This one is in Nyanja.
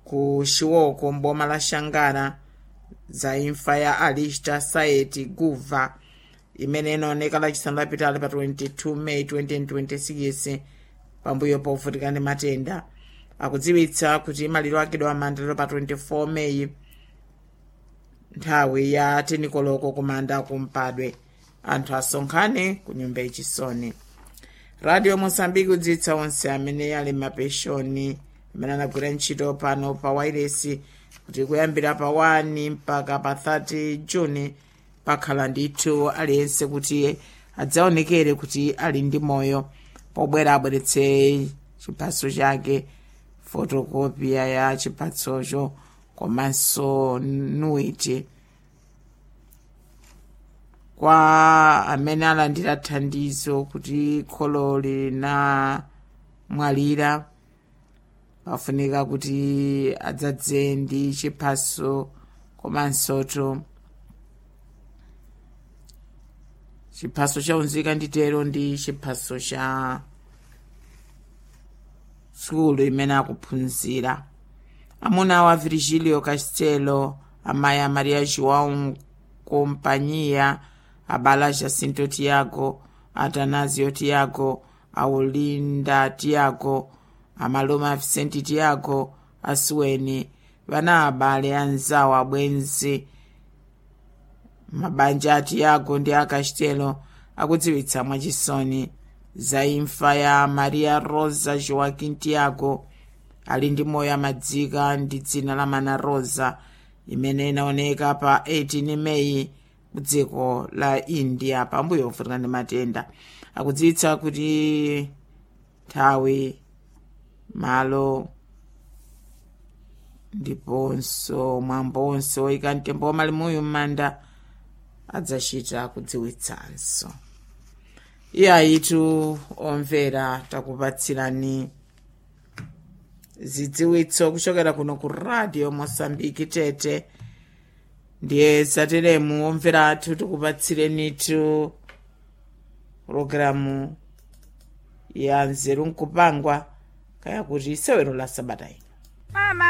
ku xiwoko mboma la xangana za imfa ya alista saeti guva imene inaoneka lachisanu lapitali pa 22 may 2026 pambuyo povutika ndi matenda akudziwitsa kuti maliro akedwa amandaliro pa 24 meyi nthawi ya tenikoloko kumanda kumpadwe anthu asonkhane ku nyumba yachisoni radio mosambiki kudziwitsa onse amene ali mapeshoni amene anagwira ntchito pano pa wairesi kuti kuyambira pa 1 mpaka pa 30 juni pakhala ndithu aliyense kuti adzaonekere kuti ali ndi moyo pobwera abweretse chiphaso chake fotokopiya ya chiphasocho komanso nuiti kwa amene alandira thandizo kuti kholo lina mwalira pafunika kuti adzadze ndi chiphaso komansoto chiphaso chaunzika nditero ndi chiphaso cha sukulu imene akuphunzira amuna wa virgilio castelo amayi a maria joão companhia abala jacinto tiago atanasio tiago aulinda tiago amaloma vicente tiago asuweni vana abale anzawo abwenzi mabanja a tiago ndi a castelo akudziwitsa mwachisoni za imfa ya maria rosa joaquim tiago ali ndi moyo amadzika ndi dzina la mana rosa imene inaoneka pa 18 meyi ku dziko la india pambuyo povutika ndi matenda akudziwitsa kuti nthawi malo ndiponso mwambo onse oyika mtembo wamalimuyu m'manda adzachita kudziwitsanso iye ayitu omvera takupatsirani zidziwitso kuchokera kuno ku radio mosambiki tete ndiye zateremu omvera athu tikupatsirenitu pologalamu ya nzeru nkupangwa kaya kuti sewero la sabata ino